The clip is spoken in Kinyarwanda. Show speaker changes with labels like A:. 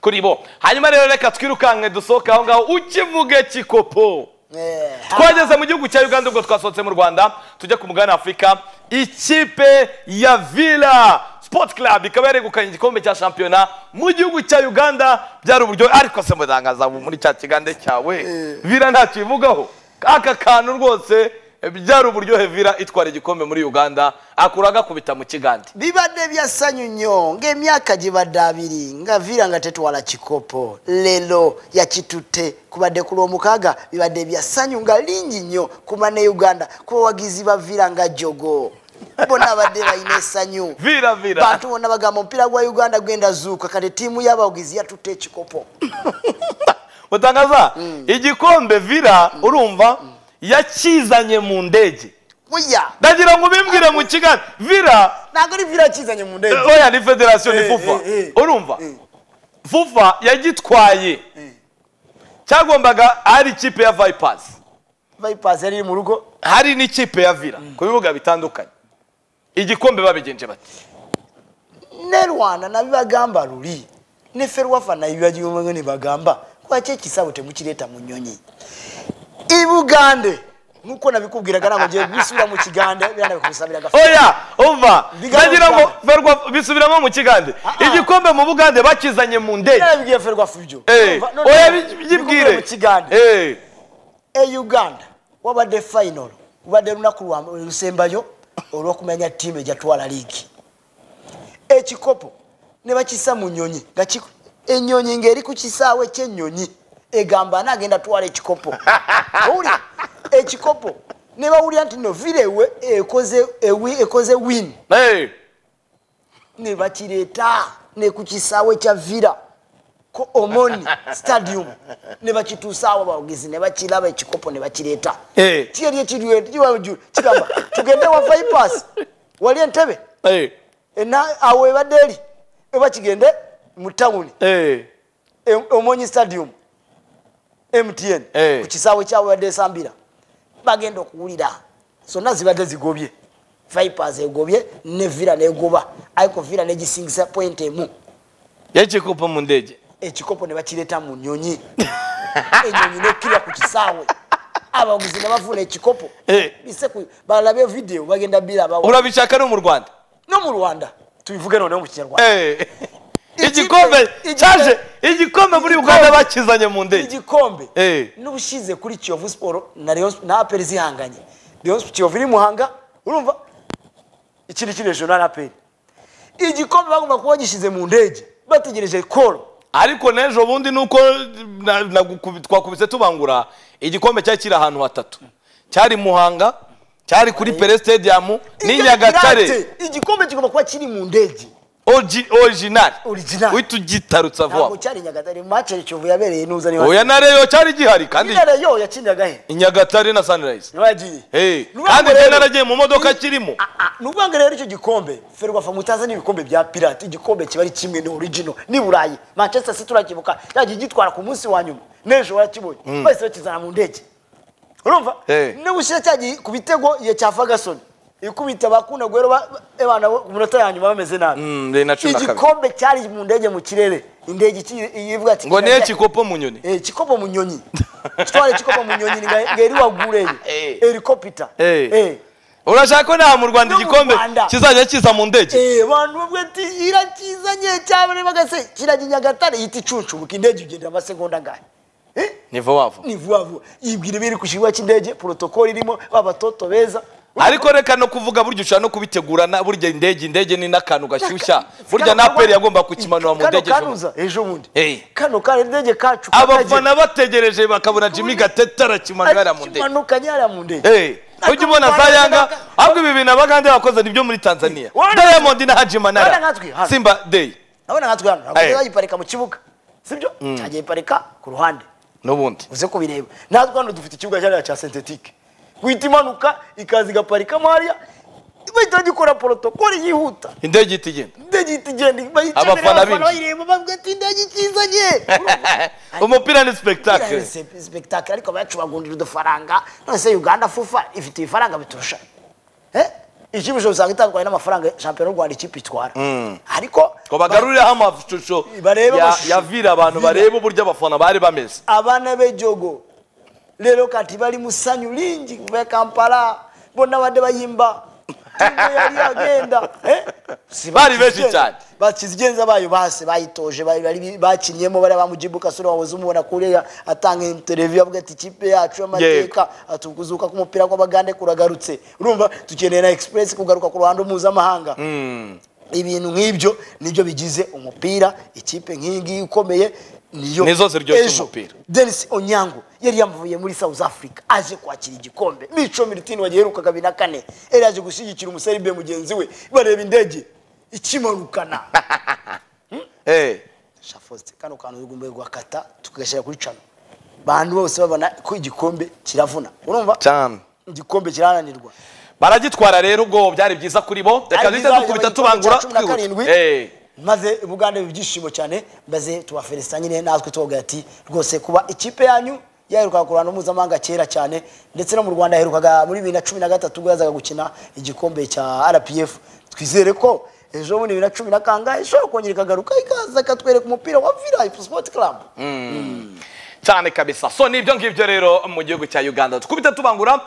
A: kuri bo hanyuma rero reka twirukanke dusohoke aho ngaho ukivuge kikopo twageze mu gihugu cya uganda ubwo twasohotse mu rwanda tujya ku mugabane afurika ikipe ya vila sport club ikaba yaregukanye igikombe cya shampiyona mu gihugu cya uganda byari uburyo ariko se murangaza ubu muri cya kigande cyawe vila ntacyo ivugaho aka kantu rwose byari uburyohe vila itwara igikombe muri uganda akura agakubita mu kigande
B: bibadde bya ssanyu nnyo ng'emyaka gye badde abiri nga vira nga tetwala kikopo leero yakitutte kubadde ku lwomukaaga bibadde bya ssanyu nga lingi nnyo ku bane uganda ku bawagizi ba vira nga jogo bona abadde balina essanyu
A: vila vila
B: bantu bonna bagamba omupiira gwa uganda gwenda zuuka kati ttiimu y'abawagizi yatutte ekikopo
A: utangaza igikombe vila urumva yakizanye mu ndege
B: buya
A: ndagira ngo ubimbwire mu kigali vila
B: ntabwo ari vira akizanye mu ndege
A: Eh, oya ni federasiyo ni
B: Eh,
A: fufa
B: eh, eh.
A: urumva fufa yagitwaye cyagombaga hari ikipe ya vipasi
B: bypass yari iri mu rugo
A: hari n'ikipe ya vila ku bibuga bitandukanye igikombe babigenje bati
B: ne rwanda nabibagamba luli ne ferwafa nabibagiumenge ne bagamba kwaki ekisabo temukireeta mu nnyonyi ibugande nkuko nabikubwira ganango gye bisubira mu kigande biranda bikusabira gafa
A: oya umva
B: Bigana
A: ndagira ngo
B: Uganda.
A: ferwa bisubiramo mu kigande
B: Ah, ah.
A: igikombe mu bugande bakizanye mu ndege
B: nabibwiye ferwafa ibyo
A: Eh,
B: Nova- none-
A: oya
B: bikubwira
A: byibwire
B: mu kigande
A: Eh.
B: e uganda wabadde final lubadde lunaku lwa- lusembayo olw'okumanya ttiimu ejatwala liigi ekikopo ne bakisa mu nyonyi nga ki- ennyonyi ng'eri ku kisaawe ky'ennyonyi egamba anaagenda twala ekikopo owulira ekikopo ne bawulira nti no virewe ekoze ewi- ekoze win
A: Eh.
B: ne bakireeta ne ku kisaawe kya vira ko omoni stadium ne bakituusaawo abawagizi ne bakiraba ekikopo ne bakireeta
A: Eh.
B: kiyeri ekirkigamba tugende wa vipas wali entebe
A: Eh.
B: ena- awo ebadde eri oba kigende mu tawuni
A: Eh.
B: e- omonyi stadium mtn
A: Eh.
B: ku kisaawe kyawe badde esambira bagenda okuwulira zonna zibadde zigobye vipers egobye ne vira negoba ariko vira negisingisa point emu
A: yagikopo mu ndege
B: ekikopo ne bakireeta mu nyonyi enyonyi nekirya ku kisaawe abaguzi ne bafuna ekikopo
A: Eh.
B: bise ku- balabe vidiyo bagenda birabawa
A: urabishaka no mu rwanda
B: no mu rwanda tubivuge noneho mu kinyarwanda
A: Eh.
B: Ikipe-
A: igikombe
B: igikombe-
A: cyaje igikombe muri uganda bakizanye mu ndege
B: igikombe
A: Eh.
B: n'ubushize kuri kiyovu siporo na Rayon Sp- na aperi zihanganye Rayon Sp- kiyovu iri muhanga urumva ikindi kiri hejuru na aperi igikombe bagomba kuba bagishyize mu ndege bategereje koro
A: ariko n'ejo bundi ni uko na- nagukubi- twakubise tubangura igikombe cyari kiri ahantu hatatu cyari muhanga cyari kuri pere stadium n'i
B: Ibyo
A: nyagatare
B: birate. igikombe kigomba kuba kiri mu ndege
A: Origi- original
B: Original.
A: uhita ugitarutsa
B: ntabwo
A: vuba
B: cyari nyagatare mace kiyovu yabereye nuza niba
A: oya na reyo cyari gihari kandi
B: nyine yo yakiniraga he
A: i nyagatare na sunrise
B: ntibagiye
A: Hey,
B: Nubango
A: kandi njye
B: rero-
A: naragiye mu modoka kirimo
B: nubanga rero icyo gikombe ferwafa mutaza n'ibikombe bya pirate igikombe kiba ari kimwe ni original ni burayi manchester city urakibuka yagiye gitwara ku munsi wa nyuma n'ejo warakibonye bahise bakizana mu ndege urumva
A: Eh.
B: n'ubushyira cyagiye ku bitego igihe cya fagasoni ikubita bakunda guhera abana ku minota ya nyuma bameze nabi
A: Mm, bibiri na cumi na kabiri.
B: igikombe cyari mu ndege mu kirere indege iki- ivuga ati
A: ngo niyo kikopo mu nyoni
B: Eh, kikopo mu nyonyi kitwala ekikopo mu nyonyi nga- ng'eri waggulu eyo
A: Eh.
B: helicopter
A: Eh.
B: Eh.
A: urashaka ko nta mu rwanda
B: No mu
A: igikombe
B: Rwanda.
A: kizajya kiza mu ndege
B: Eh, bantu bamwe ati irakizanye cyabone bagase kirajya i nyagatare yita icuncubuka indege ugenda amasegonda ngahe Eh,
A: nivo wava
B: ni vuba vuba yibwira ibiri ku kibuga cy'indege protokoli irimo babatoto beza
A: ariko reka no kuvuga burya ushobora no kubitegurana burya indege indege ni n'akantu gashyushya burya
B: Kano
A: na peri
B: kano-
A: yagomba kukimanura mu
B: kano
A: ndege ejo
B: kanuza ejo bundi
A: Eh.
B: kano kano indege kacu
A: abafana bategereje bakabona jimmy gatete arakimanura mu ndege
B: kimanuka nyara mu ndege
A: Eh, ujya ubona za yanga ahubwo ibi bintu abagande bakoze nibyo muri tanzania
B: Wana-
A: diamond na haji
B: Wana
A: manara
B: nkatwe, hano.
A: simba day
B: abona nkatwe hano
A: Eh.
B: ntabwo bayiparika mu kibuga sibyo cyagiye parika ku ruhande
A: n'ubundi
B: uze kubireba natwe hano dufite ikibuga cyariya cya sentetike guhita imanuka ikaza igaparikamo hariya bahita bagikora porotokoli yihuta
A: indege ihita igenda
B: indege ihita igenda bahita
A: Abafana
B: imbere,
A: binjira.
B: bayireba bavuga ati indege ikizanye
A: umupira ni
B: Biriya
A: spectacle
B: ni spectacle ariko bacubagundira udufaranga none se uganda fufa ifite ibifaranga biturusha Eh? ikipe ishobora usanga itandukanye n'amafaranga shampiyona y'u rwanda ikipe itwara ariko
A: ngo bagarurireho amashusho
B: Barebe
A: ya-
B: amashusho.
A: ya vira abantu
B: Villa.
A: barebe uburyo abafana bari bameze
B: abana b'ejogo rero kati bali mu ssanyu lingi be kampala bonna badde bayimba Timu yali agenda eh? Si
A: Baali benshi
B: bakizigenza-
A: cyane.
B: bakizigenza bayo base bayitoje bali- bali- bakinyemo bariya bamujibu kasura wahoze umubona kuriya atanga interview avuga ati ikipe yacu y'amateka atukuzuka k'umupira kw'abagande kuragarutse urumva dukeneye na express kugaruka ku ruhando mpuzamahanga ibintu nk'ibyo nibyo bigize umupira ikipe nk'iyi ngiyi ikomeye niyo
A: Nizo ziryoshya
B: Ejo,
A: umupira.
B: denis onyango yari yamuvuye muri south africa aje kwakira igikombe mico militini wagiherukaga bibiri na kane yari yaje gushyigikira umuseribe mugenzi we bareba indege ikimanukana
A: Eh,
B: shafoste kano kantu tugomba guhakata tukagashyira kuri cano bantu bose babona ko igikombe kiravuna urumva
A: cyane
B: igikombe kiraranirwa
A: baragitwara rero ubwo byari byiza kuri bo reka duhite dukubita tubangura
B: cumi na karindwi
A: twihuta Eh,
B: maze bugande ibyishimo cyane maze tubaferesita nyine natwe tubavuga ati rwose kuba ikipe yanyu yaherukaga ku ruhando mpuzamahanga kera cyane ndetse no mu rwanda yaherukaga muri bibiri na cumi na gatatu ubwo yazaga gukina igikombe cya rpf twizere ko ejo bundi bibiri na cumi na kangahe ishobora kongera ikagaruka ikaza ikatwereka umupira wa vila sport club
A: cyane kabisa so nibyo ngibyo rero mu gihugu cya uganda dukubita tubangura